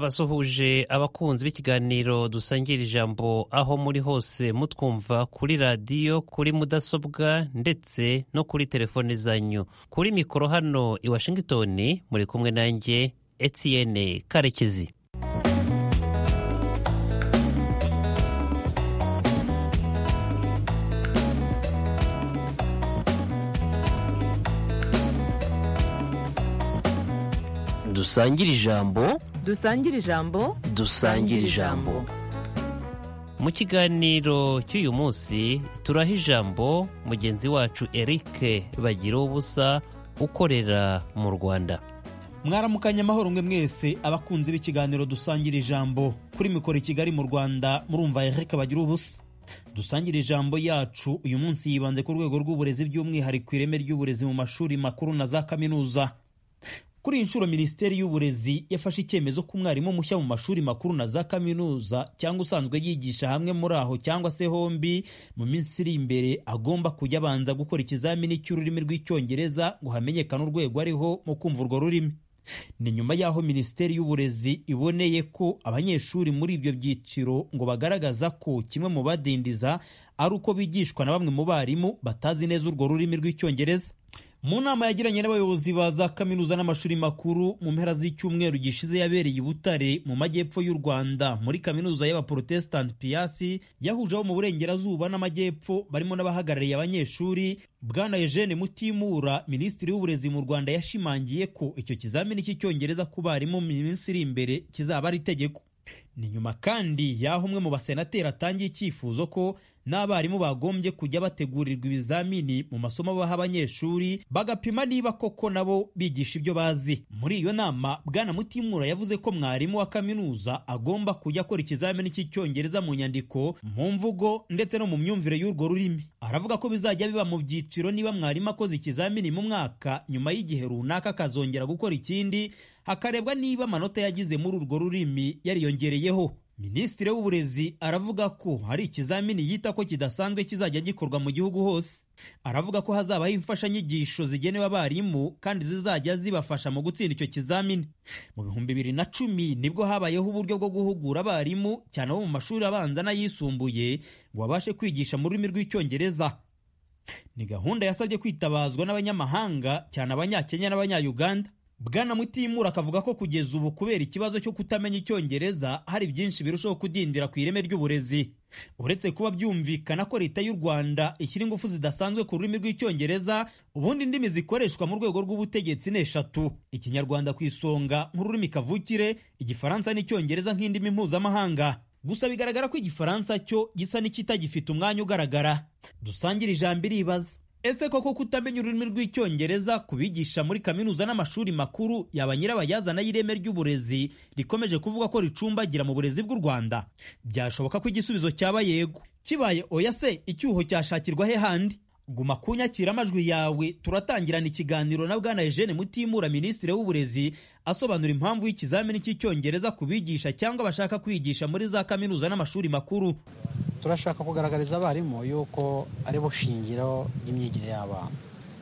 ndabasuhuje abakunzi b'ikiganiro dusangira ijambo aho muri hose mutwumva kuri radiyo kuri mudasobwa ndetse no kuri telefone zanyu kuri mikoro hano i washington muri kumwe nanjye etienne karekezi dusangire ijambo dusangire ijambo dusangire ijambo mu kiganiro cy'uyu munsi turaha ijambo mugenzi wacu eric bagira ubusa ukorera mu rwanda mwaramukanye amahoro mwe mwese abakunzi b'ikiganiro dusangira ijambo kuri mikoro i kigali mu rwanda murumva eric bagira ubusa dusangira ijambo yacu uyu munsi yibanze ku rwego rw'uburezi by'umwihariko ireme ry'uburezi mu mashuri makuru na za kaminuza kuri iyi nshuro minisiteri y'uburezi yafashe icyemezo ko umwarimu mushya mu mashuri makuru na za kaminuza cyangwa usanzwe yigisha hamwe muri aho cyangwa se hombi mu minsi iri imbere agomba kujya abanza gukora ikizamini cy'ururimi rw'icyongereza ngo hamenyekane urwego ariho mu kumva urwo rurimi ni nyuma y'aho minisiteri y'uburezi iboneye ko abanyeshuri muri ibyo byiciro ngo bagaragaza ko kimwe mu badindiza ari uko bigishwa na bamwe mu barimu batazi neza urwo rurimi rw'icyongereza mu nama yagiranye n'abayobozi ba za kaminuza n'amashuri makuru mu mpera z'icyumweru gishize yabereye i butare mu majyepfo y'u rwanda muri kaminuza y'abaporotesitanti piyasi yahuje abo mu burengerazuba n'amajyepfo barimo n'abahagarariye abanyeshuri bwana eugene mutimura minisitiri w'uburezi mu rwanda yashimangiye ko icyo kizamini cy'icyongereza ku barimu mu minsi iri imbere kizaba ari itegeko ni nyuma kandi y'aho umwe mu basenateri atangiye icyifuzo ko n'abarimu bagombye kujya bategurirwa ibizamini mu masomo baha abanyeshuri bagapima niba koko nabo bigisha ibyo bazi muri iyo nama bwana mutimura yavuze ko mwarimu wa kaminuza agomba kujya akora ikizamini cy'icyongereza mu nyandiko mu mvugo ndetse no mu myumvire y'urwo rurimi aravuga ko bizajya biba mu byiciro niba mwarimu akoze ikizamini mu mwaka nyuma y'igihe runaka akazongera gukora ikindi hakarebwa niba amanota yagize muri urwo rurimi yariyongereyeho minisitiri w'uburezi aravuga ko hari ikizamini yita ko kidasanzwe kizajya gikorwa mu gihugu hose aravuga ko hazabaho imfashanyigisho zigenewe abarimu kandi zizajya zibafasha mu gutsinda icyo kizamini mu bihumbi bibiri na cumi nibwo habayeho uburyo bwo guhugura abarimu cyane abo mu mashuri abanza n'ayisumbuye ngo babashe kwigisha mu rurimi rw'icyongereza ni gahunda yasabye kwitabazwa n'abanyamahanga cyane abanyakenya n'abanyayuganda bwana mutimura akavuga ko kugeza ubu kubera ikibazo cyo kutamenya icyongereza hari byinshi birushaho kudindira ku ireme ry'uburezi uretse kuba byumvikana ko leta y'u rwanda ishyira ingufu zidasanzwe ku rurimi rw'icyongereza ubundi indimi zikoreshwa mu rwego rw'ubutegetsi ni eshatu ikinyarwanda ku isonga nk'ururimi kavukire igifaransa n'icyongereza nk'indimi mpuzamahanga gusa bigaragara ko igifaransa cyo gisa n'ikitagifite umwanya ugaragara dusangire ijambo iribaza ese koko kutamenya ururimi rw'icyongereza kubigisha muri kaminuza n'amashuri makuru yaba nyirabayazana y'ireme ry'uburezi rikomeje kuvuga ko ricumbagira mu burezi bw'u rwanda byashoboka ko igisubizo cyaba yego kibaye oya se icyuho cyashakirwa he handi guma kunyakira amajwi yawe turatangirana ikiganiro na bwana Eugene Mutimura minisitiri w'uburezi asobanura impamvu y'ikizamini cy'icyongereza ku bigisha cyangwa bashaka kwigisha muri za kaminuza n'amashuri makuru turashaka kugaragariza abarimu yuko ari bushingiro ry'imyigire y'abana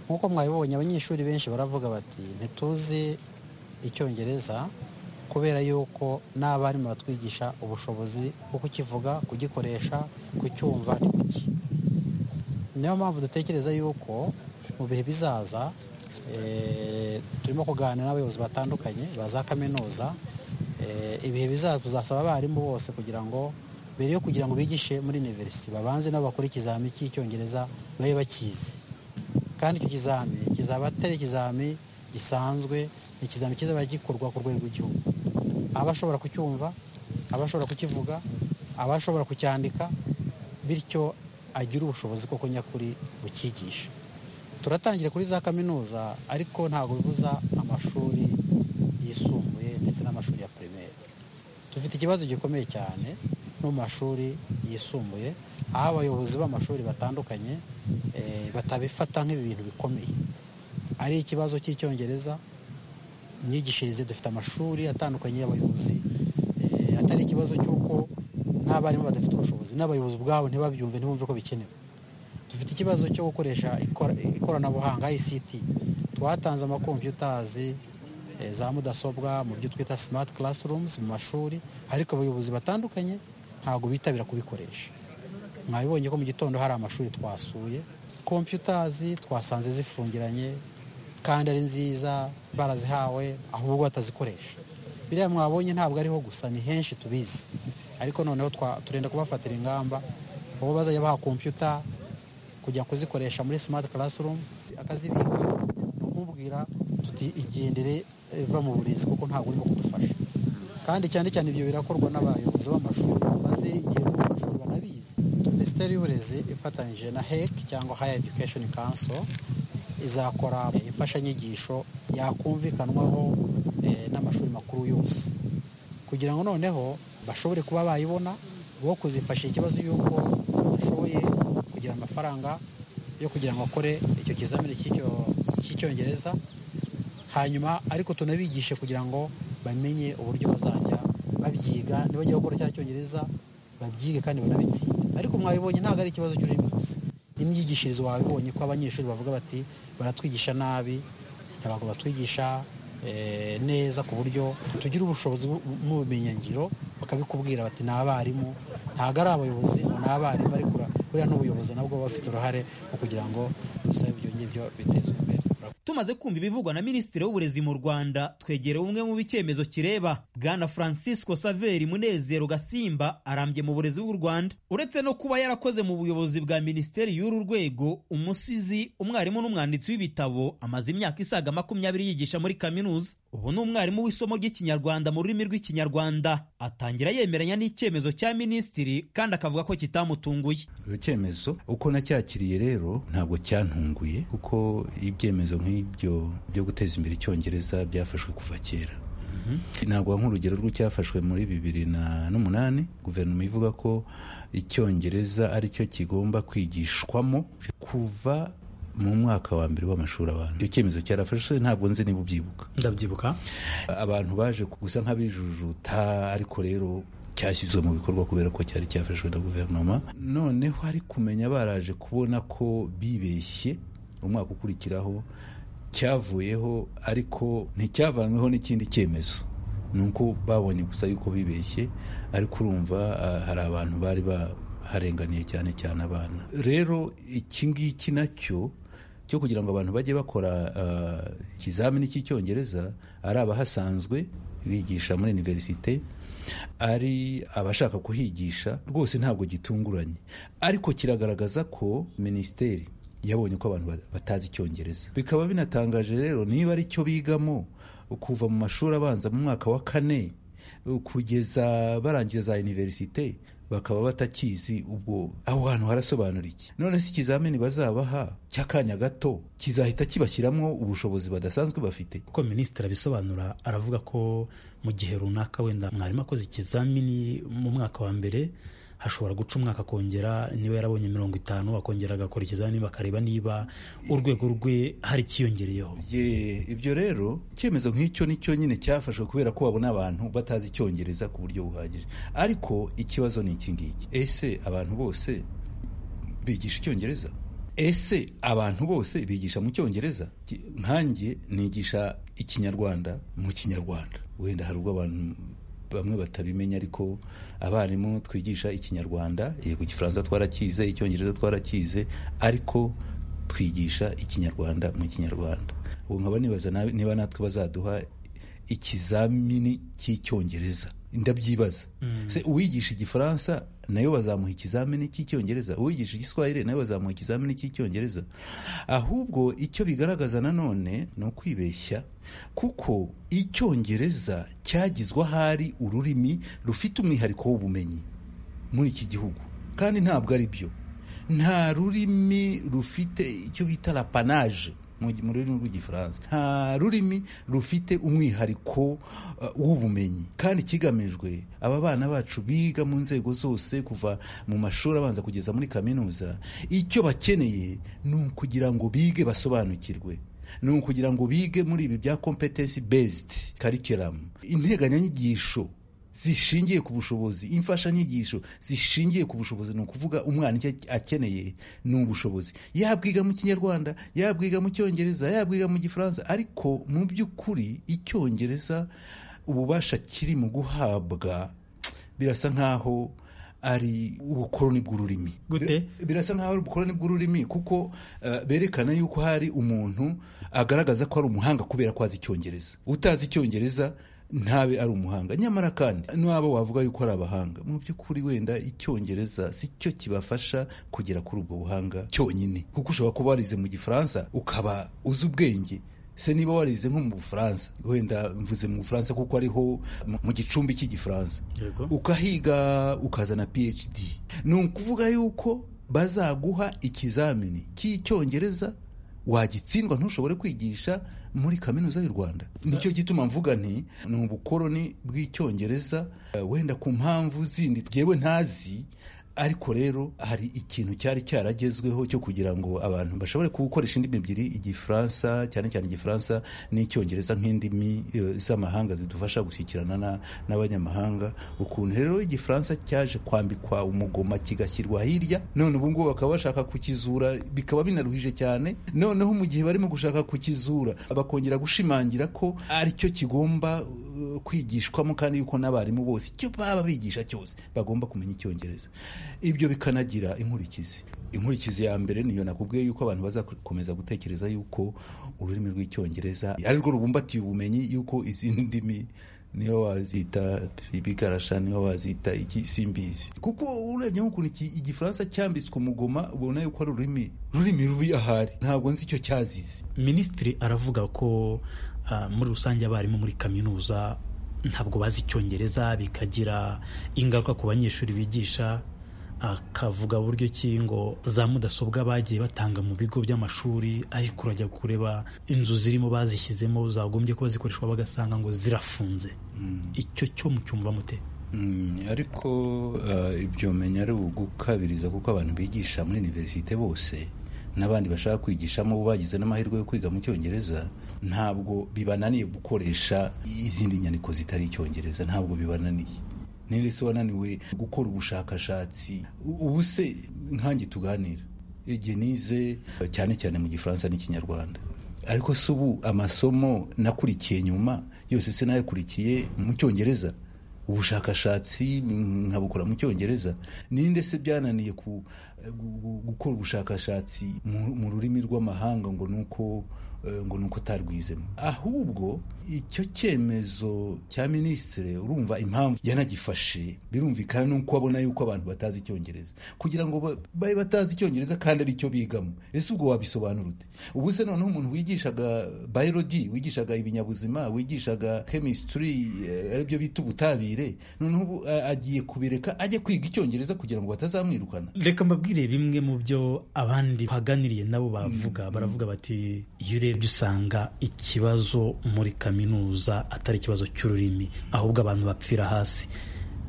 nk'uko mwabibonye abanyeshuri benshi baravuga bati ntituzi icyongereza kubera yuko n'abarimu batwigisha ubushobozi bwo kukivuga kugikoresha kucyumva ni kuki niyo mpamvu dutekereza yuko mu bihe bizaza turimo kuganira n'abayobozi batandukanye ba za kaminuza ibihe bizaza tuzasaba abarimu bose kugira ngo mbere yo kugira ngo bigishe muri university babanze nabo bakore ikizami cy'icyongereza babe bakizi kandi icyo kizami kizaba atari ikizami gisanzwe ni ikizami kizaba gikorwa ku rwego rw'igihugu abashobora kucyumva abashobora kukivuga abashobora kucyandika bityo agira ubushobozi koko nyakuri bukigisha turatangira kuri za kaminuza ariko ntabwo bibuza amashuri yisumbuye ndetse n'amashuri ya pirimeri dufite ikibazo gikomeye cyane no mu mashuri yisumbuye aho abayobozi b'amashuri batandukanye batabifata nk'ibintu bikomeye ari ikibazo cy'icyongereza imyigishirize dufite amashuri atandukanye y'abayobozi atari ikibazo cy'uko n'abarimu badafite ubushobozi n'abayobozi ubwabo ntibabyumve ntibumve ko bikenewe dufite ikibazo cyo gukoresha ikoranabuhanga ICT twatanze amakompiyutazi za mudasobwa mu byo twita smart classrooms mu mashuri ariko abayobozi batandukanye ntabwo bitabira kubikoresha mwabibonye ko mu gitondo hari amashuri twasuye kompiyutazi twasanze zifungiranye kandi ari nziza barazihawe ahubwo batazikoresha biriya mwabonye ntabwo ariho gusa ni henshi tubizi ariko noneho turenda kubafatira ingamba ubu bazajya baha kompiyuta kujya kuzikoresha muri smart classroom akazibika kumubwira tuti igendere va mu burezi kuko ntabwo urimo kudufasha kandi cyane cyane ibyo birakorwa n'abayobozi b'amashuri maze igihe b'amashuri banabizi minisiteri y'uburezi ifatanyije na hec cyangwa higher education council izakora imfashanyigisho yakumvikanwaho n'amashuri makuru yose kugira ngo noneho bashobore kuba bayibona bo kuzifasha ikibazo y'uko bashoboye kugira amafaranga yo kugira ngo akore icyo kizamini cy'icyongereza hanyuma ariko tunabigishe kugira ngo bamenye uburyo bazajya babyiga ntibajya gukora cya cyongereza babyige kandi banabitsinde ariko mwabibonye ntabwo ari ikibazo cy'ururimi gusa n'imyigishirize wabibonye ko abanyeshuri bavuga bati baratwigisha nabi ntabwo batwigisha neza ku buryo tugira ubushobozi n'ubumenyingiro bakabikubwira bati ni abarimu ntabwo ari abayobozi ngo ni abarimu ariko buriya n'ubuyobozi nabwo bafite uruhare mu kugira ngo dusabe ibyo ngibyo bitezwe imbere tumaze kumva ibivugwa na minisitiri w'uburezi mu rwanda twegera umwe mu b'icyemezo kireba bwana francisco saveri munezero gasimba arambye mu burezi bw'u rwanda uretse no kuba yarakoze mu buyobozi bwa minisiteri y'uru rwego umusizi umwarimu n'umwanditsi w'ibitabo amaze imyaka isaga makumyabiri yigisha muri kaminuza ubu ni umwarimu w'isomo ry'ikinyarwanda mu rurimi rw'ikinyarwanda atangira yemeranya n'icyemezo cya minisitiri kandi akavuga ko kitamutunguye icyemezo uko nacyakiriye rero ntabwo cyantunguye kuko ibyemezo nk'ibi nk'ibyo byo guteza imbere icyongereza byafashwe kuva kera ntabwo nk'urugero rw'icyafashwe muri bibiri n'umunani guverinoma ivuga ko icyongereza aricyo kigomba kwigishwamo kuva mu mwaka wa mbere w'amashuri abanza icyo cyemezo cyarafashwe ntabwo nzi niba ubyibuka ndabyibuka abantu baje gusa nk'abijujuta ariko rero cyashyizwe mu bikorwa kubera ko cyari cyafashwe na guverinoma noneho ari kumenya baraje kubona ko bibeshye umwaka ukurikiraho cyavuyeho ariko nticyavanweho n'ikindi cyemezo ni uko babonye gusa yuko bibeshye ariko urumva hari abantu bari baharenganiye cyane cyane abana rero iki ngiki nacyo cyo kugira ngo abantu bajye bakora ikizamini cy'icyongereza ari abahasanzwe bigisha muri iniverisite ari abashaka kuhigisha rwose ntabwo gitunguranye ariko kiragaragaza ko minisiteri yabonye ko abantu batazi icyongereza bikaba binatangaje rero niba ari cyo bigamo kuva mu mashuri abanza mu mwaka wa kane kugeza barangiza za iniverisite bakaba batakizi ubwo aho hantu harasobanura iki none si ikizamini bazabaha cy'akanya gato kizahita kibashyiramo ubushobozi badasanzwe bafite kuko minisitiri abisobanura aravuga ko mu gihe runaka wenda mwarimu akoze ikizamini mu mwaka wa mbere hashobora guca umwaka akongera niba yarabonye mirongo itanu akongera agakora ikizamini bakareba niba urwego rwe hari ikiyongereyeho ibyo rero icyemezo nk'icyo ni cyo nyine cyafashwe kubera ko babona abantu batazi icyongereza ku buryo buhagije ariko ikibazo ni iki ngiki ese abantu bose bigisha icyongereza ese abantu bose bigisha mu cyongereza nkanjye nigisha ikinyarwanda mu kinyarwanda wenda hari ubwo abantu bamwe batabimenya ariko abarimu twigisha ikinyarwanda yego igifaransa twarakize icyongereza twarakize ariko twigisha ikinyarwanda mu kinyarwanda ubu nkaba nibaza niba natwe bazaduha ikizamini cy'icyongereza ndabyibaza se uwigisha igifaransa nayo bazamuha ikizamini cy'icyongereza uwigisha igiswahili nayo bazamuha ikizamini cy'icyongereza ahubwo icyo bigaragaza nanone ni ukwibeshya kuko icyongereza cyagizwe ahari ururimi rufite umwihariko w'ubumenyi muri iki gihugu kandi ntabwo ari byo nta rurimi rufite icyo bita rapanaje mu rurimi rw'igifaransa nta rurimi rufite umwihariko w'ubumenyi kandi ikigamijwe aba bana bacu biga mu nzego zose kuva mu mashuri abanza kugeza muri kaminuza icyo bakeneye ni ukugira ngo bige basobanukirwe ni ukugira ngo bige muri ibi bya kompetensi bezidi karikiramu integanyanyigisho zishingiye ku bushobozi imfashanyigisho zishingiye ku bushobozi ni ukuvuga umwana icyo akeneye ni ubushobozi yabwiga mu kinyarwanda yabwiga mu cyongereza yabwiga mu gifaransa ariko mu by'ukuri icyongereza ububasha kiri mu guhabwa birasa nk'aho ari ubukoroni bw'ururimi Gute? birasa nk'aho ari ubukoroni bw'ururimi kuko eh, berekana yuko hari umuntu agaragaza ko ari umuhanga kubera ko azi icyongereza utazi icyongereza ntabe ari umuhanga nyamara kandi n'abo wavuga yuko ari abahanga mu by'ukuri wenda icyongereza si cyo kibafasha kugera kuri ubwo buhanga cyonyine kuko ushobora kuba warize mu gifaransa ukaba uzi ubwenge se niba warize nko mu bufaransa wenda mvuze mu bufaransa kuko ariho mu- mu gicumbi cy'igifaransa Yego. ukahiga ukazana phd ni ukuvuga yuko bazaguha ikizamini cy'icyongereza wagitsindwa ntushobore kwigisha muri kaminuza y'u rwanda nicyo gituma mvuga nti ni ubukoroni bw'icyongereza eh, wenda ku mpamvu zindi jyewe ntazi ariko rero hari ikintu cyari cyaragezweho cyo kugira ngo abantu bashobore gukoresha indimi ebyiri igifaransa cyane cyane igifaransa n'icyongereza nk'indimi eh, z'amahanga zidufasha gushyikirana na- n'abanyamahanga ukuntu rero igifaransa cyaje kwambikwa umugoma kigashyirwa hirya none ubu ngubu bakaba bashaka kukizura bikaba binaruhije cyane noneho mu gihe barimo gushaka kukizura bakongera gushimangira ko ari cyo kigomba eh, kwigishwamo kandi yuko n'abarimu bose icyo baba bigisha cyose bagomba kumenya icyongereza ibyo bikanagira inkurikizi inkurikizi ya mbere niyo nakubwiye yuko abantu bazakomeza gutekereza yuko ururimi rw'icyongereza ari rwo rubumbatiye ubumenyi yuko izindi ndimi niyo wazita ibigarasha niyo wazita iki simbizi kuko urebye nk'ukuntu iki- igifaransa cyambitswe umugoma ubona yuko ari ururimi rurimi rubi ahari ntabwo nzi icyo cyazize minisitiri aravuga ko ah, muri rusange abarimu muri kaminuza ntabwo bazi icyongereza bikagira ingaruka ku banyeshuri bigisha akavuga buryo ki ngo za mudasobwa bagiye batanga mu bigo by'amashuri ariko urajya kureba inzu zirimo bazishyizemo zagombye kuba zikoreshwa bagasanga ngo zirafunze icyo cyo mucyumva mute Mm, ariko eh, ibyo menya ari ugukabiriza kuko abantu bigisha muri iniverisite bose n'abandi bashaka kwigishamo bo bagize n'amahirwe yo kwiga mu cyongereza ntabwo bibananiye gukoresha izindi nyandiko zitari icyongereza ntabwo bibananiye niba se wananiwe gukora ubushakashatsi u- ubu se nkange tuganira igihe nize eh, cyane cyane mu gifaransa n'ikinyarwanda ariko si ubu amasomo nakurikiye nyuma yose se nayakurikiye mu cyongereza ubushakashatsi mm, nkabukora mu cyongereza ninde se byananiye ku, gu- gu- gukora ubushakashatsi mu, mu rurimi rw'amahanga ngo nuko eh, ngo nuko utarwizemo ahubwo icyo cyemezo cya minisitiri urumva impamvu yanagifashe birumvikana nuko abona yuko abantu batazi icyongereza kugira ngo ba- babe batazi icyongereza kandi ari cyo bigamo ese ubwo wabisobanura ute ubu se noneho umuntu wigishaga biology wigishaga ibinyabuzima wigishaga chemistry eh, aribyo bita ubutabire noneho ubu eh, agiye kubireka ajye kwiga icyongereza kugira ngo batazamwirukana reka mbabwire bimwe mu byo abandi baganiriye nabo bavuga baravuga bati iyo urebye usanga ikibazo muri kaminuza atari ikibazo cy'ururimi ahubwo abantu bapfira hasi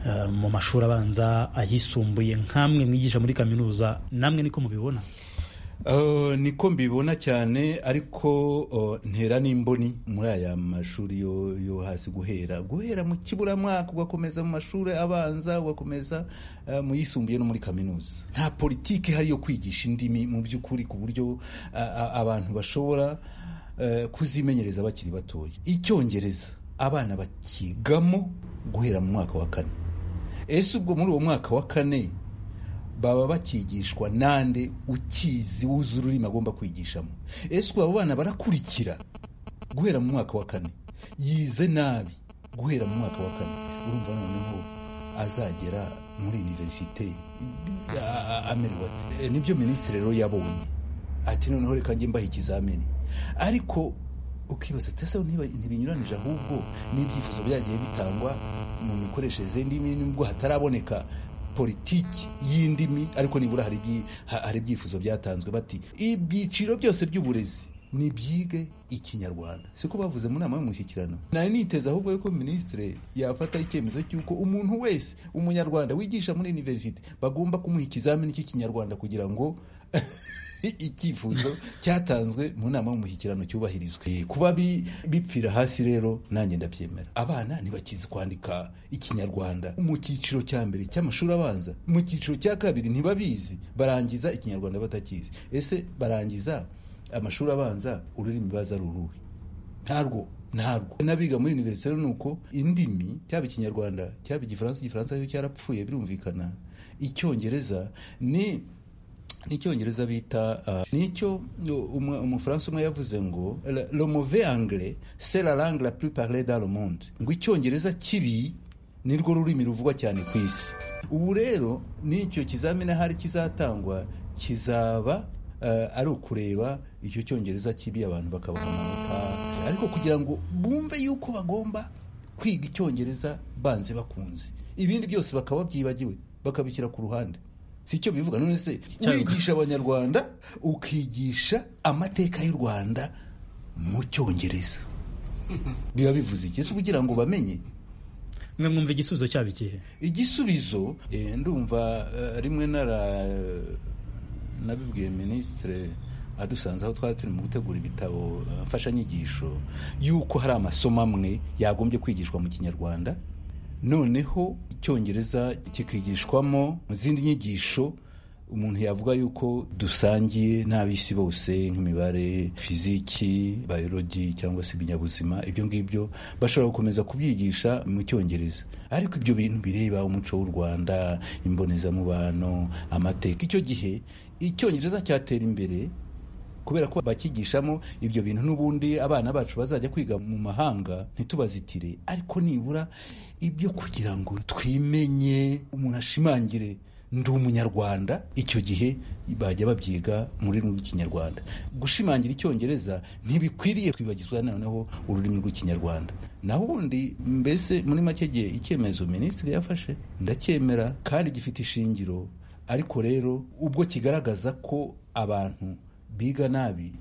Eh, mu mashuri abanza ayisumbuye nk'amwe mwigisha muri kaminuza namwe niko mubibona Uh, niko mbibona cyane ariko uh, ntera n'imboni muri aya mashuri yo, yo hasi guhera guhera mu kiburamwaka ugakomeza mu mashuri abanza ugakomeza uh, mu yisumbuye no muri kaminuza nta politiki ihari yo kwigisha indimi mu by'ukuri ku buryo uh, uh, abantu bashobora uh, kuzimenyereza bakiri batoya icyongereza abana bakigamo guhera mu mwaka wa kane ese ubwo muri uwo mwaka wa kane baba bakigishwa nande ukizi wuzuye ururimi agomba kwigishamo ese ubu abo bana barakurikira guhera mu mwaka wa kane yize nabi guhera mu mwaka wa kane urumva noneho azagera muri iniverisite a- a- amerewe ate? E, nibyo minisitiri rero yabonye ati noneho reka njye mbaha ikizamini ariko ukibaza ati ese ntiba- ntibinyuranije ahubwo n'ibyifuzo byagiye bitangwa mu mikoreshereze y'indimi nubwo hataraboneka politiki y'indimi ariko nibura hari ibyi- ha- hari ibyifuzo byatanzwe bati ibyiciro byose by'uburezi nibyige ikinyarwanda siko bavuze mu nama y'umushyikirano nari niteze ahubwo yuko minisitiri yafata icyemezo cy'uko umuntu wese umunyarwanda wigisha muri iniverisite bagomba kumuha ikizamini cy'ikinyarwanda kugira ngo icyifuzo cyatanzwe mu nama y'umushyikirano cyubahirizwe kuba bipfira hasi rero nanjye ndabyemera abana ntibakizi kwandika ikinyarwanda mu cyiciro cya mbere cy'amashuri abanza mu cyiciro cya kabiri ntibabizi barangiza ikinyarwanda batakizi ese barangiza amashuri abanza ururimi baza ari uruhe ntabwo ntabwo n'abiga muri univerisite ni uko indimi cyaba ikinyarwanda cyaba igifaransa igifaransa cyo cyarapfuye birumvikana icyongereza ni n'icyongereza bita nicyo umufaransa umwe yavuze ngo le mauvais anglais c'est la langue la plus parlée dans le monde ngo icyongereza kibi nirwo rurimi ruvugwa cyane ku isi ubu rero n'icyo kizamini ahari kizatangwa kizaba ari ukureba icyo cyongereza kibi abantu bakabona amanota ariko kugira ngo bumve yuko bagomba kwiga icyongereza banze bakunze ibindi byose bakaba babyibagiwe bakabishyira ku ruhande si icyo bivuga none se wigisha abanyarwanda ukigisha amateka y'u rwanda mu cyongereza biba bivuze iki kugira ngo bamenye mwe mwumva igisubizo cyaba ikihe igisubizo ndumva rimwe nara nabibwiye minisitiri adusanze aho twari turi mu gutegura ibitabo mfashanyigisho y'uko hari amasomo amwe yagombye kwigishwa mu kinyarwanda noneho icyongereza kikigishwamo mu zindi nyigisho umuntu yavuga yuko dusangiye n'ab'isi bose nk'imibare fiziki bayoloji cyangwa se ibinyabuzima ibyo ngibyo bashobora gukomeza kubyigisha mu cyongereza ariko ibyo bintu bireba umuco w'u rwanda imbonezamubano amateka icyo gihe icyongereza cyatera imbere kubera ko bakigishamo ibyo bintu n'ubundi abana bacu bazajya kwiga mu mahanga ntitubazitire ariko nibura ibyo kugira ngo twimenye umuntu ashimangire ndi umunyarwanda icyo gihe bajya babyiga muri rurimi rw'ikinyarwanda gushimangira icyongereza ntibikwiriye kwibagizwa noneho ururimi rw'ikinyarwanda naho ubundi mbese muri make gihe icyemezo minisitiri yafashe ndacyemera kandi gifite ishingiro ariko rero ubwo kigaragaza ko abantu biga nabi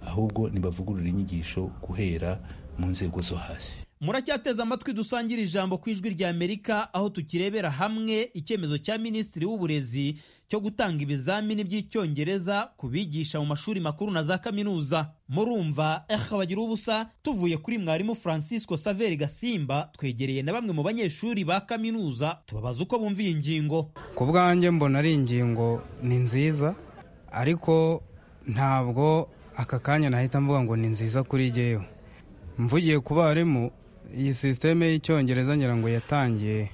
ahubwo ntibavugurura inyigisho guhera mu nzego zo hasi muracyateze amatwi dusangira ijambo ku ijwi rya amerika aho tukirebera hamwe icyemezo cya minisitiri w'uburezi cyo gutanga ibizamini by'icyongereza ku bigisha mu mashuri makuru na za kaminuza murumva eha bagira ubusa tuvuye kuri mwarimu francisco saveri gasimba twegereye na bamwe mu banyeshuri ba kaminuza tubabaza uko bumva iyi ngingo ku bwanjye mbona ari ingingo ni nziza ariko ntabwo aka kanya nahita mvuga ngo ni nziza kuri jyewe mvugiye ku barimu iyi sisiteme y'icyongereza ngira ngo yatangiye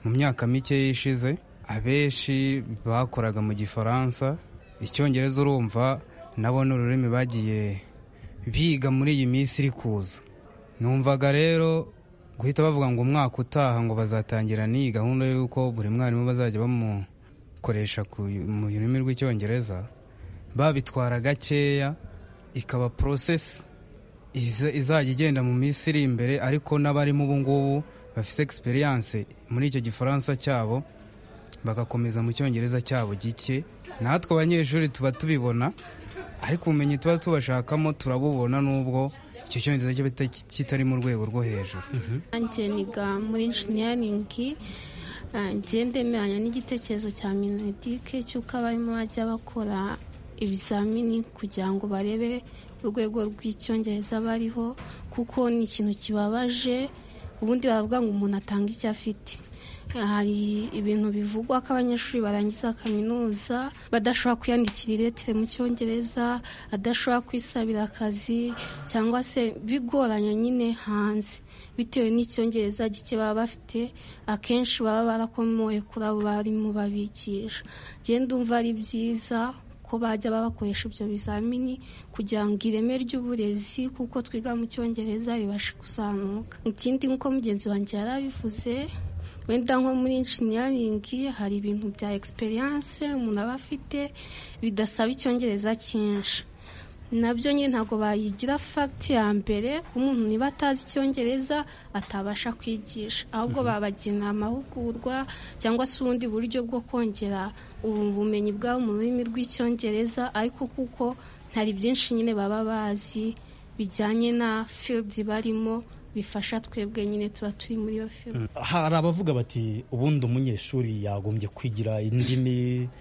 mu myaka mike yishize abenshi bakoraga mu gifaransa icyongereza urumva nabo ni ururimi bagiye biga muri iyi minsi iri kuza numvaga rero guhita bavuga ngo umwaka utaha ngo bazatangira n'iyi gahunda y'uko buri mwarimu bazajya bamukoresha mu rurimi rw'icyongereza babitwara gakeya ikaba porosesi izajya igenda mu minsi iri imbere ariko n'abarimo ubu ngubu bafite egisperiyanse muri icyo gifaransa cyabo bagakomeza mu cyongereza cyabo gike natwe abanyeshuri tuba tubibona ariko ubumenyi tuba tubashakamo turabubona n'ubwo icyo cyongereza kitari mu rwego rwo hejuru nanjye niga muri injiniyaringi ndemeranya n'igitekerezo cya minedike cy'uko abarimo bajya bakora ibizamini kugira ngo barebe urwego rw'icyongereza bariho kuko ni ikintu kibabaje ubundi baravuga ngo umuntu atanga icyo afite hari ibintu bivugwa ko abanyeshuri barangiza kaminuza badashobora kwiyandikira iretire mu cyongereza adashobora kwisabira akazi cyangwa se bigoranye nyine hanze bitewe n'icyongereza gike baba bafite akenshi baba barakomoye kuri abo barimu babigisha genda umva ari byiza ko bajya babakoresha ibyo bizamini kugira ngo ireme ry'uburezi kuko twiga mu cyongereza ribashe kuzamuka ikindi nk'uko mugenzi wanjye yari abivuze wenda nko muri inshiniyaringi hari ibintu bya egisperiyanse umuntu aba afite bidasaba icyongereza cyinshi nabyo nyine ntabwo bayigira fagiti ya mbere ku muntu niba atazi icyongereza atabasha kwigisha ahubwo babagena amahugurwa cyangwa se ubundi buryo bwo kongera ubu bumenyi bwabo mu rurimi rw'icyongereza ariko kuko hari byinshi nyine baba bazi bijyanye na filidi barimo bifasha twebwe nyine tuba turi muri iyo firime hari abavuga bati ubundi umunyeshuri yagombye kwigira indimi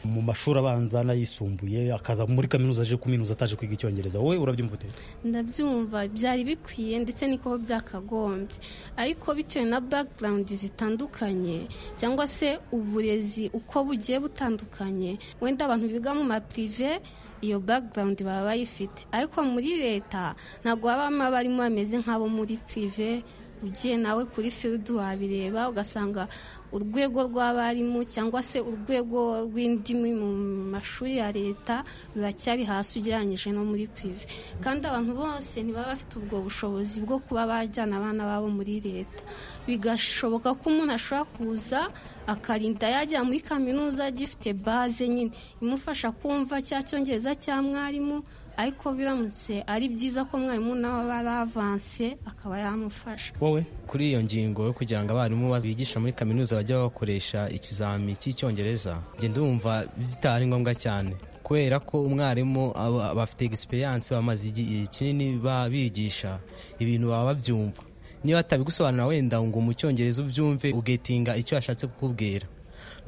mu mashuri abanza n'ayisumbuye akaza muri kaminuza aje kuminuza ataje kwiga icyongereza wowe urabyumva ute ndabyumva byari bikwiye ndetse niko byakagombye ariko bitewe na background zitandukanye cyangwa se uburezi uko bugiye butandukanye wenda abantu biga mu mapirive iyo background baba bayifite ariko muri leta ntabwo babamo abarimo bameze nk'abo muri pirive ugiye nawe kuri firudu wabireba ugasanga urwego rw'abarimu cyangwa se urwego rw'indimi mu mashuri ya leta ruracyari hasi ugereranyije no muri pirive kandi abantu bose ntibaba bafite ubwo bushobozi bwo kuba bajyana abana babo muri leta bigashoboka ko umuntu ashobora kuza akarinda yajya muri kaminuza agifite baze nyine imufasha kumva cya cyongereza cya mwarimu ariko biramutse ari byiza ko mwarimu nawe aba ari avanse akaba yamufasha wowe kuri iyo ngingo yo kugira ngo abarimu bigisha muri kaminuza bajye bakoresha ikizami cy'icyongereza njye ndumva bitari ngombwa cyane kubera ko umwarimu bafite egisperiyanse bamaze igihe kinini bigisha ibintu baba babyumva niba atabigusobanura wenda ngo mu cyongereza ubyumve ugetinga icyo yashatse kukubwira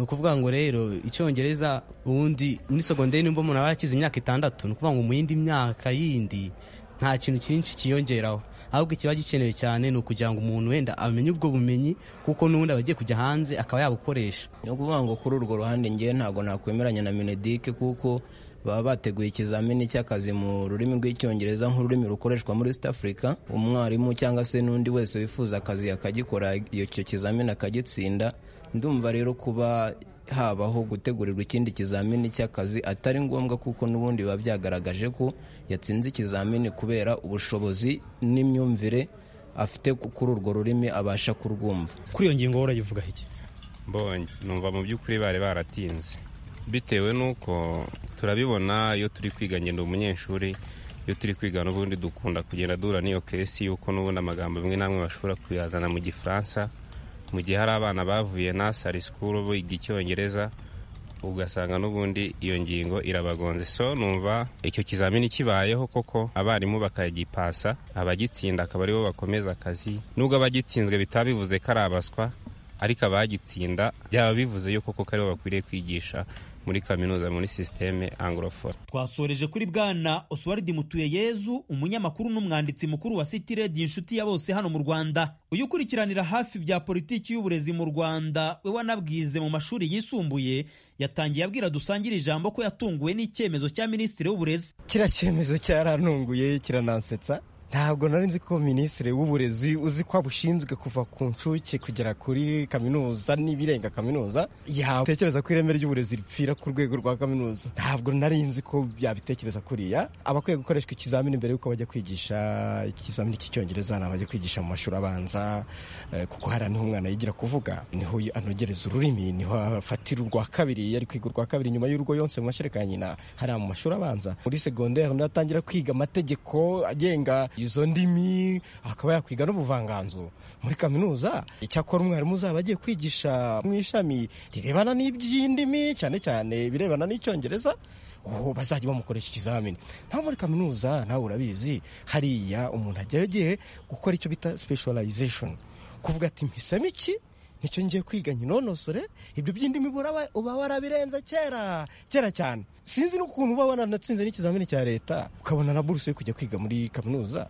ni ukuvuga ngo rero icyongereza ubundi muri sogonderi nimba umuntu aba yarakize imyaka itandatu ni ukuvuga ngo mu yindi myaka yindi nta kintu cyinshi kiyongeraho ahubwo ikiba gikenewe cyane ni ukugira ngo umuntu wenda amenye ubwo bumenyi kuko n'ubundi aba agiye kujya hanze akaba yabukoresha ni ukuvuga ngo kuri urwo ruhande ngewe ntabwo nakwemeranya na minedike kuko baba bateguye ikizamini cy'akazi mu rurimi rw'icyongereza nk'ururimi rukoreshwa muri east africa umwarimu cyangwa se n'undi wese wifuza akazi akagikora icyo kizamini akagitsinda ndumva rero kuba habaho gutegurirwa ikindi kizamini cy'akazi atari ngombwa kuko n'ubundi biba byagaragaje ko yatsinze ikizamini kubera ubushobozi n'imyumvire afite kuri urwo rurimi abasha kurwumva kuri iyo ngingo wowe urayivuga iki mbonye numva mu by'ukuri bari baratinze bitewe n'uko turabibona iyo turi kwiga ngenda umunyeshuri iyo turi kwiga n'ubundi dukunda kugenda duhura n'iyo kesi y'uko n'ubundi amagambo amwe n'amwe bashobora kuyazana mu gifaransa mu gihe hari abana bavuye na sari sikuru biga icyongereza ugasanga n'ubundi iyo ngingo irabagonze so numva icyo kizamini kibayeho koko abarimu bakagipasa abagitsinda akaba aribo bakomeza akazi nubwo abagitsinzwe bitaba bivuze ko ari abaswa ariko abagitsinda byaba bivuze yuko koko aribo bakwiriye kwigisha muri kaminuza muri sisiteme anglophone twasoreje kuri bwana oswald mutuyeyezu umunyamakuru n'umwanditsi mukuru wa city radio inshuti ya bose hano mu rwanda uyu ukurikiranira hafi bya politiki y'uburezi mu rwanda we wanabwize mu mashuri yisumbuye yatangiye abwira dusangire ijambo ko yatunguwe n'icyemezo cya minisitiri w'uburezi kiriya cyemezo cyarantunguye kiranansetsa ntabwo nari nzi ko minisitiri w'uburezi uzi ko abushinzwe kuva ku nshuke kugera kuri kaminuza n'ibirenga kaminuza yatekereza ko ireme ry'uburezi ripfira ku rwego rwa kaminuza ntabwo nari nzi ko yabitekereza kuriya abakwiye gukoreshwa ikizamini mbere y'uko bajya kwigisha ikizamini cy'icyongereza ni abajya kwigisha mu mashuri abanza kuko hari niho umwana yigira kuvuga niho anogereza ururimi niho afatira urwa kabiri yari kwiga urwa kabiri nyuma y'urugo yonse mu mashereka ya nyina hariya mu mashuri abanza muri segonderi atangira kwiga amategeko agenga izo ndimi akaba yakwiga n'ubuvanganzo muri kaminuza icyakora umwarimu uzaba agiye kwigisha mu ishami rirebana n'iby'indimi cyane cyane ibirebana n'icyongereza uwo bazajya bamukoresha ikizamini nta muri kaminuza nawe urabizi hariya umuntu ajyayo agiye gukora icyo bita specialization kuvuga ati mpisemo iki nicyo ngiye kwiga nyinonosore ibyo by'indimi uba warabirenze kera kera cyane sinzi n'ukuntu uba wanatsinze n'ikizamini cya leta ukabona na buruse yo kujya kwiga muri kaminuza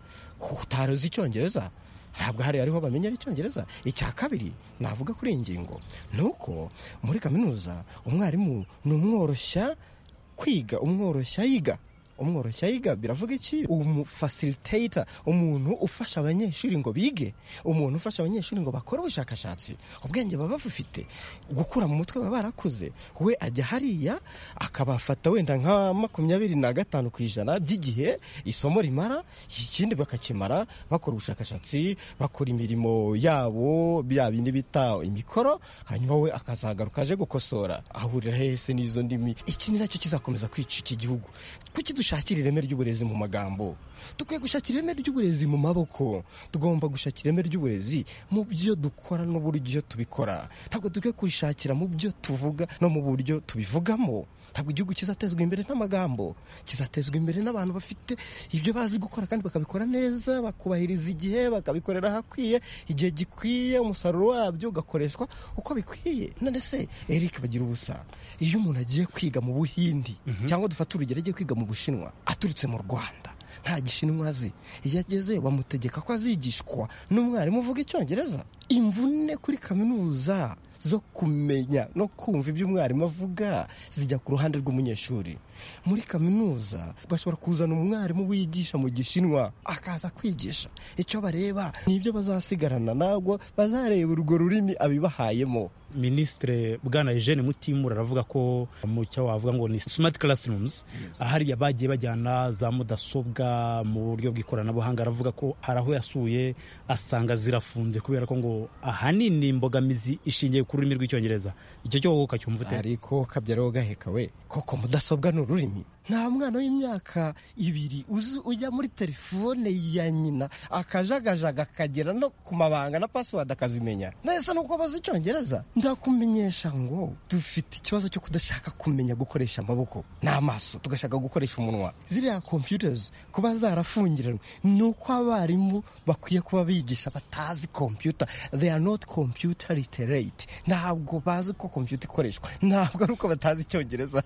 utari uzi icyongereza ntabwo hari ariho bamenya icyongereza icya kabiri navuga kuri iyi ngingo ni uko muri kaminuza umwarimu ni umworoshya kwiga umworoshya yiga umworoshya yiga biravuga iki umufasiriteita umuntu ufasha abanyeshuri ngo bige umuntu ufasha abanyeshuri ngo bakore ubushakashatsi ubwenge baba bufite gukura mu mutwe baba barakuze we ajya hariya akabafata wenda nka makumyabiri na gatanu ku ijana by'igihe isomo rimara ikindi bakakimara bakora ubushakashatsi bakora imirimo yabo bya bindi bita imikoro hanyuma we akazagaruka aje gukosora ahurira hese n'izo ndimi iki ni nacyo kizakomeza kwica iki gihugu kuki dushakira ireme ry'uburezi mu magambo dukwiye gushakira ireme ry'uburezi mu maboko tugomba gushakira ireme ry'uburezi mu byo dukora n'uburyo tubikora ntabwo dukwiye kubishakira mu byo tuvuga no mu buryo tubivugamo ntabwo igihugu kizatezwa imbere n'amagambo kizatezwa imbere n'abantu bafite ibyo bazi gukora kandi bakabikora neza bakubahiriza igihe bakabikorera ahakwiye igihe gikwiye umusaruro wabyo ugakoreshwa uko bikwiye none se eric bagira ubusa iyo umuntu agiye kwiga mu buhindi cyangwa dufate urugero agiye kwiga mu bushinwa aturutse mu rwanda nta gishinwa azi iyo agezeyo bamutegeka ko azigishwa n'umwarimu uvuga icyongereza imvune kuri kaminuza zo kumenya no kumva ibyo umwarimu avuga zijya ku ruhande rw'umunyeshuri muri kaminuza bashobora kuzana umwarimu wigisha mu gishinwa akaza kwigisha icyo bareba ni ibyo bazasigarana ntabwo bazareba urwo rurimi abibahayemo minisitire bwana eugene mutimura aravuga ko mu cyo wavuga ngo ni smart classrooms ahariya bagiye bajyana za mudasobwa mu buryo bw'ikoranabuhanga aravuga ko hari aho yasuye asanga zirafunze kubera ko ngo ahanini imbogamizi ishingiye ku rurimi rw'icyongereza icyo cyo wowe ukacyumva ute ariko kabyara gaheka we koko mudasobwa ni ururimi nta mwana w'imyaka ibiri uzi ujya muri telefone ya nyina akajagajaga akagera no ku mabanga na pasiwadi akazimenya nese nuko bazi icyongereza ndakumenyesha ngo dufite ikibazo cyo kudashaka kumenya gukoresha amaboko n'amaso tugashaka gukoresha umunwa ziriya computers kuba zarafungiranywe ni uko abarimu bakwiye kuba bigisha batazi computer they are not computer literate ntabwo bazi ko computer ikoreshwa ntabwo ari uko batazi icyongereza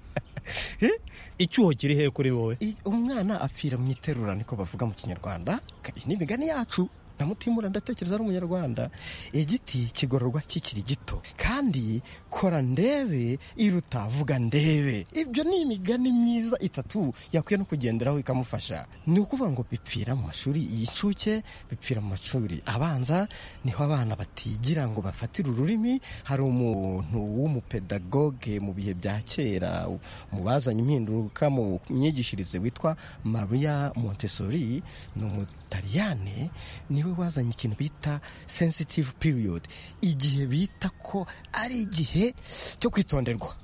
icyuho kiri hehe kuri wowe I- umwana apfira mu iterura niko bavuga mu kinyarwanda Ka- iyi ni imigani yacu na mutimura ndatekereza ari umunyarwanda igiti kigororwa kikiri gito kandi kora ndebe iruta vuga ndebe ibyo ni imigani myiza itatu yakwiye no kugenderaho ikamufasha ni ukuvuga ngo bipfira mu mashuri y'incuke bipfira mu mashuri abanza niho abana batigira ngo bafatire ururimi hari umuntu w'umupedagoge mu bihe bya kera mu bazanye impinduka mu myigishirize witwa maria montessori ni umutaliyane niwe wazanye ikintu bita sensitive period igihe bita ko ari igihe cyo kwitonderwa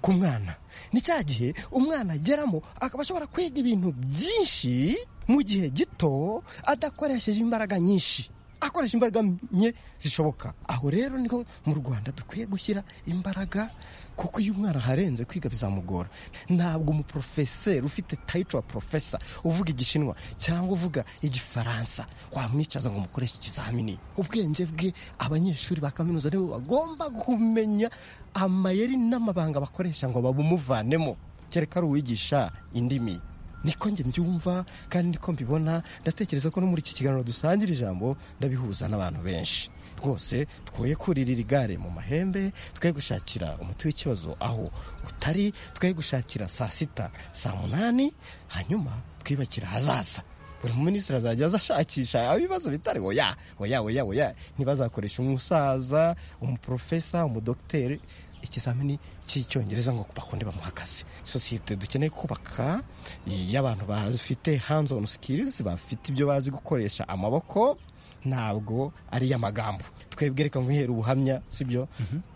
ku mwana ni cya gihe umwana ageramo akaba ashobora kwiga ibintu byinshi mu gihe gito adakoresheje imbaraga nyinshi akoresha imbaraga nke zishoboka aho rero niho mu rwanda dukwiye gushyira imbaraga kuko iyo umwana aharenze kwiga bizamugora ntabwo umuporofeseri ufite tayito wa porofesa uvuga igishinwa cyangwa uvuga igifaransa wamwicaza ngo mukoreshe ikizamini ubwenge bwe abanyeshuri ba kaminuza nibo bagomba kumenya amayeri n'amabanga bakoresha ngo babumuvanemo kereka ari uwigisha indimi niko njye mbyumva kandi niko mbibona ndatekereza ko no muri iki kiganiro dusangira ijambo ndabihuza n'abantu benshi rwose twoye kuririra igare mu mahembe twoye gushakira umuti w'ikibazo aho utari twoye gushakira saa sita saa munani hanyuma twibakira ahazaza buri muminisitiri azajya aza ashakisha ibibazo bitari oya oya oya oya ntibazakoresha umusaza umuporofesa umudogiteri ikizamini cy'icyongereza ngo bakunde bamuha akazi sosiyete dukeneye kubaka y'abantu bafite hands on skills bafite ibyo bazi gukoresha amaboko ntabwo ari iy'amagambo twebwe reka nkihera ubuhamya sibyo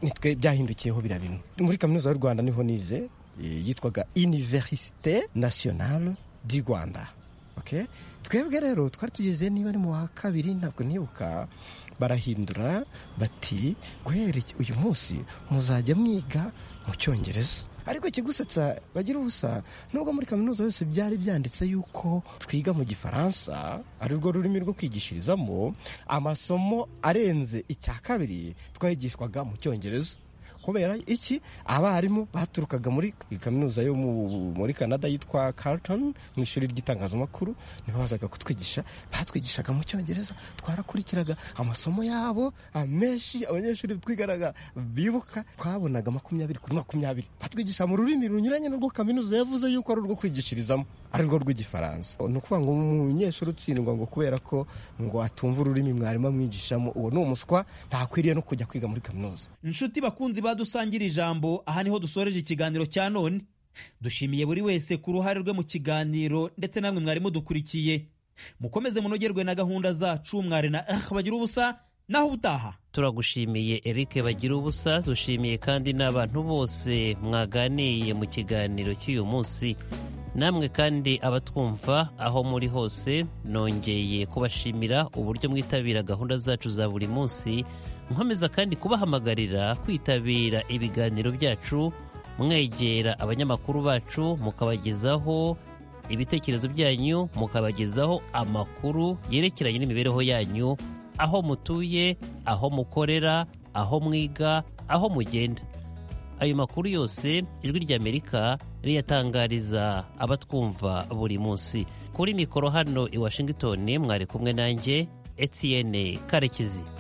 nitwe byahindukiyeho bira bimwe muri kaminuza y'u rwanda niho nize eh, yitwaga universite nationale du rwanda okay? twebwe rero twari tugeze niba ari mu wa kabiri ntabwo nibuka barahindura bati guhera iki- uyu munsi muzajya mwiga mu cyongereza ariko ikigusetsa bagira ubusa nubwo muri kaminuza yose byari byanditse yuko twiga mu gifaransa ari rwo rurimi rwo kwigishirizamo amasomo arenze icya kabiri twayigishwaga mu cyongereza kubera iki abarimu baturukaga muri kaminuza yo mu- muri canada yitwa carlton mu ishuri ry'itangazamakuru nibo bazaga kutwigisha batwigishaga mu cyongereza twarakurikiraga amasomo yabo amenshi abanyeshuri twigaraga bibuka twabonaga makumyabiri kuri makumyabiri batwigisha mu rurimi runyuranye n'urwo kaminuza yavuze yuko ari urwo kwigishirizamo ari rwo rw'igifaransa ni ukuvuga ngo umunyeshuri utsindwa ngo kubera ko ngo atumva ururimi mwarimu amwigishamo uwo ni umuswa ntakwiriye no kujya kwiga muri kaminuza inshuti bakunzi badusangira ijambo aha niho dusoreje ikiganiro cya none dushimiye buri wese ku ruhare rwe mu kiganiro ndetse namwe mwari mudukurikiye mukomeze munogerwe na gahunda zacu mwari na ah bagira ubusa naho ubutaha turagushimiye eric bagira ubusa dushimiye kandi n'abantu bose mwaganiye mu kiganiro cy'uyu munsi namwe kandi abatwumva aho muri hose nongeye kubashimira uburyo mwitabira gahunda zacu za buri munsi nkomeza kandi kubahamagarira kwitabira ibiganiro byacu mwegera abanyamakuru bacu mukabagezaho ibitekerezo byanyu mukabagezaho amakuru yerekeranye n'imibereho yanyu aho mutuye aho mukorera aho mwiga aho mugenda ayo makuru yose ijwi ry'amerika riyatangariza abatwumva buri munsi kuri mikoro hano i washington mwari kumwe nanjye etiyene karekezi